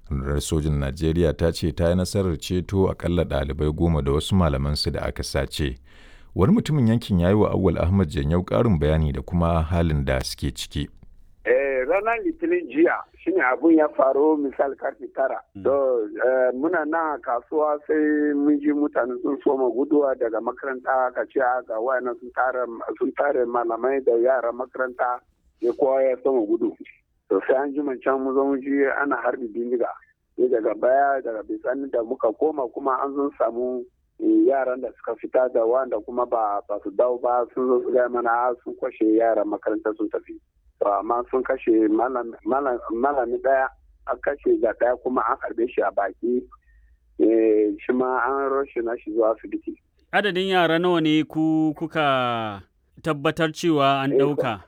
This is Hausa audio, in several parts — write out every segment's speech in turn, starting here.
rundunar sojin najeriya ta ce ta yi nasarar ceto akalla ɗalibai goma da wasu malamansu da aka sace wani mutumin yankin ya yi wa awwal ahmad janyau ƙarin bayani da kuma halin da suke ciki ranar litinin jiya shine abun ya faru misal karfe tara to muna nan kasuwa sai mun ji mutane sun soma guduwa daga makaranta ka ce ga wayannan sun tare malamai da yaran makaranta ya kowa ya soma gudu to sai an ji can mu zo mu ji ana harbi bindiga sai daga baya daga bisani da muka koma kuma an zo samu yaran da suka fita da wanda kuma ba ba su dawo ba sun zo su gaya mana sun kwashe yaran makaranta sun tafi to amma sun kashe malami daya an kashe da daya kuma an harbe shi a baki shi ma an roshe na shi zuwa asibiti adadin yara nawa ne ku kuka tabbatar cewa an ɗauka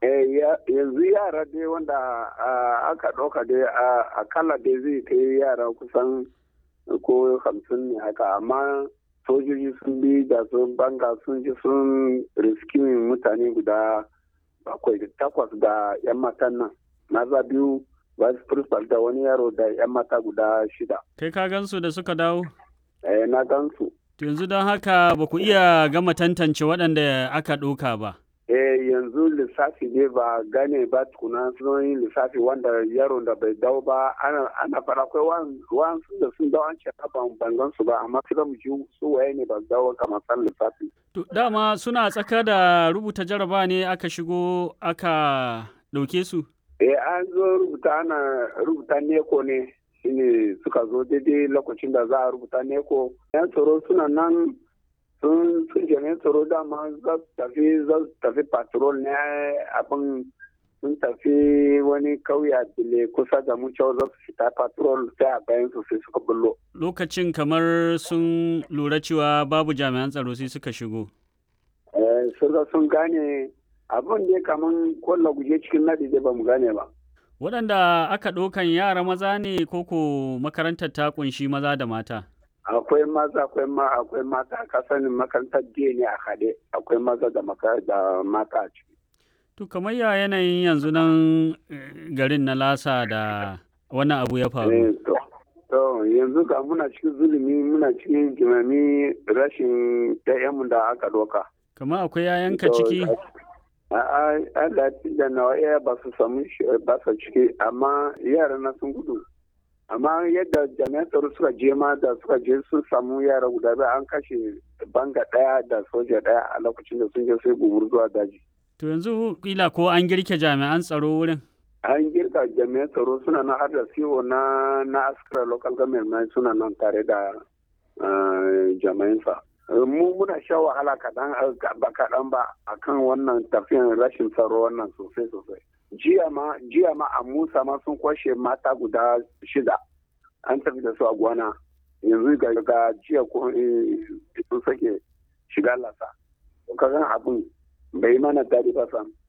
yanzu yara dai wanda aka ɗauka dai akalla dai zai kai yara kusan ko hamsin ne haka amma sojoji sun bi da sun banga sun ji sun riskimin mutane guda bakwai da takwas da yan matan nan maza biyu vice principal da wani yaro da yan mata guda shida kai ka gansu da suka dawo eh na gansu yanzu don haka ba ku iya gama tantance waɗanda aka ɗauka ba eh yanzu lissafi ne ba gane ba tukuna sun yi lissafi wanda yaron da bai dawo ba ana ana fara akwai wasu da sun dawo an ce ban bangan su ba amma su mu ji su waye ne ba dawo kamar san lissafi to dama suna tsaka da rubuta jaraba ne aka shigo aka ɗauke su eh an zo rubuta ana rubuta neko ne shine suka zo daidai lokacin da za a rubuta neko yan tsaro suna nan sun sun jami'an tsaro dama za su tafi za su tafi patrol ne abin sun tafi wani kauye a dile kusa da mu cewa za su fita patrol sai a bayan su sai suka bullo. Lokacin kamar sun lura cewa babu jami'an tsaro sai suka shigo. Eh, sun gane abin da kamar kwallo guje cikin nadi dai ba mu gane ba. Waɗanda aka ɗaukan yara maza ne koko makarantar ta ƙunshi maza da mata? akwai maza akwai ma akwai mata ka sanin makarantar jiya ne a haɗe akwai maza da da mata a ciki. To kamar ya yanayin yanzu nan garin na lasa da wani abu ya faru. To yanzu ga muna cikin zulumi muna cikin jimami rashin ɗayanmu da aka doka. Kamar akwai yayanka ciki? Allah da nawa iya ba su samu ba su ciki amma yara na sun gudu. amma yadda jami'an tsaro suka je ma da suka je sun samu yara guda biyu an kashe banga daya da soja daya a lokacin da sun je sai gumur zuwa daji. To yanzu kila ko an girke jami'an tsaro wurin? An girka jami'an tsaro suna nan har da CEO na na askara local government suna nan tare da jami'ansa. Mu muna sha wahala kaɗan ba kaɗan ba akan wannan tafiyan rashin tsaro wannan sosai sosai. jiya ma jiya ma a musa ma sun kwashe mata guda shida an tafi da su a gwana yanzu ga jiya ko sun sake shiga lasa ka gan abin bai mana daɗi ba sam